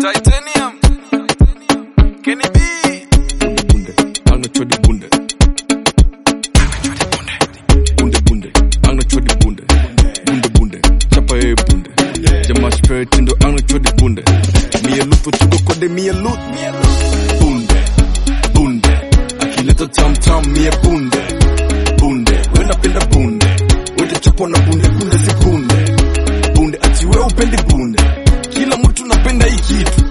Titanium. Kenny B. bunde ang na chodi bunde bunde bunde ang na chodi bunde bunde bunde chapa e bunde jama spare tindo ang na chodi bunde mi e luto tugo kode mi e lut bunde bunde akileta tam tam mi e bunde bunde we napenda bunde wote chapo na bunde bunde si bunde bunde ati we upendi bunde kila mtu napenda hii kitu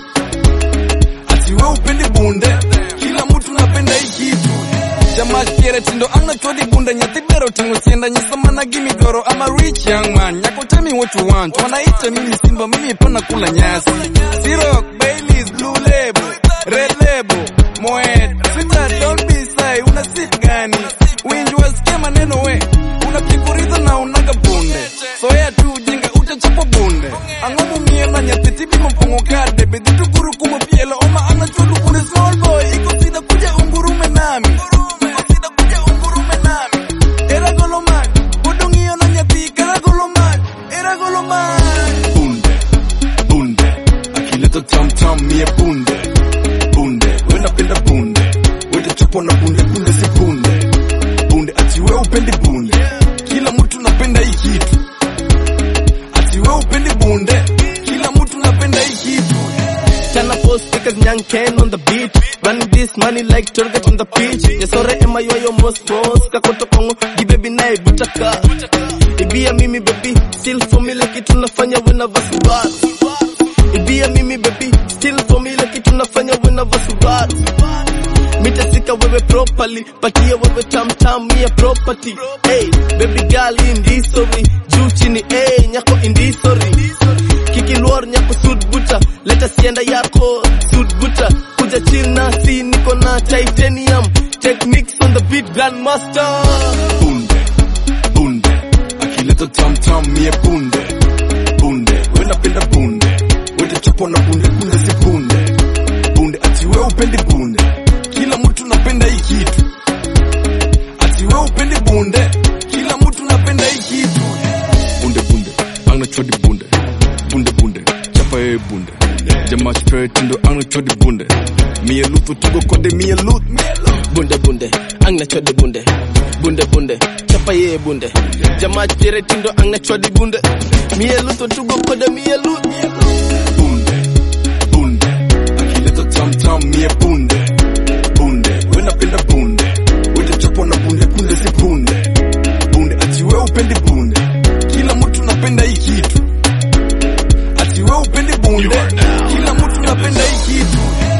ati we upendi bunde kila mtu napenda hii kitu Jamaa kiere tindo angna chodi bunda nyathi bero tingo sienda nyisa mana gimi goro I'm a rich young man Nyako tell me what you want Wanaita mimi simba mimi pana kula nyasi Siroc, Baileys, Blue Label Red Label, Moet Sweetheart don't be shy Una sip gani Winji wasikia maneno we Unapikuriza na unaga bunde Soya tu ujinga utachapa bunde Angomu mie na nyathi tibi mpongo kade Bedhi tukuru kumu pielo Oma ana chodu kune small boy Iko sida kuja ungurume nami Iko sida kuja ungurume nami Era goloman Kudungio na nyathi Kera goloman Era goloman bunde bunde akileta tam tam mie bunde bunde we napenda bunde wete chapo na bunde bunde si bunde bunde ati we upendi bunde kila mtu napenda hii kitu ati we upendi bunde kila mtu napenda hii kitu Chana post because young Ken on the beat. Running this money like target on the pitch. Yesore ema yo yo most most. Kakoto kongo, di baby nae butaka. Ibia mimi baby, still for me like kitu nafanya whenever Subaru. Ibia mimi baby, still for me like kitu nafanya whenever Subaru. Mitasika wewe properly, patia wewe tam tam mia property. Hey, baby girl in this story, juu chini hey, nyako in this story. Kiki luar nyako suit buta, leta sienda yako suit buta. Kuja chill na si niko na titanium, techniques on the beat grandmaster. bunde bunde akileta tam tam mie bunde bunde we napenda bunde wete chapo na bunde bunde si bunde bunde ati we upendi bunde kila mtu napenda hii kitu ati we upendi bunde kila mtu napenda hii kitu bunde bunde angna chodi bunde bunde bunde chapa e bunde jama spare tindo angna chodi bunde mie luto tugo kode mie lut Bunde bunde, ang na chode bunde. Bunde bunde, chapa ye bunde. Jamaa chere tindo ang na chodi bunde. Mie luto tugo kode mie lut. bunde bunde akileta tam tam mie bunde bunde we napenda bunde wete chapo na bunde bunde si bunde bunde ati we upendi bunde kila mtu napenda hii kitu ati we upendi bunde kila mtu napenda hii kitu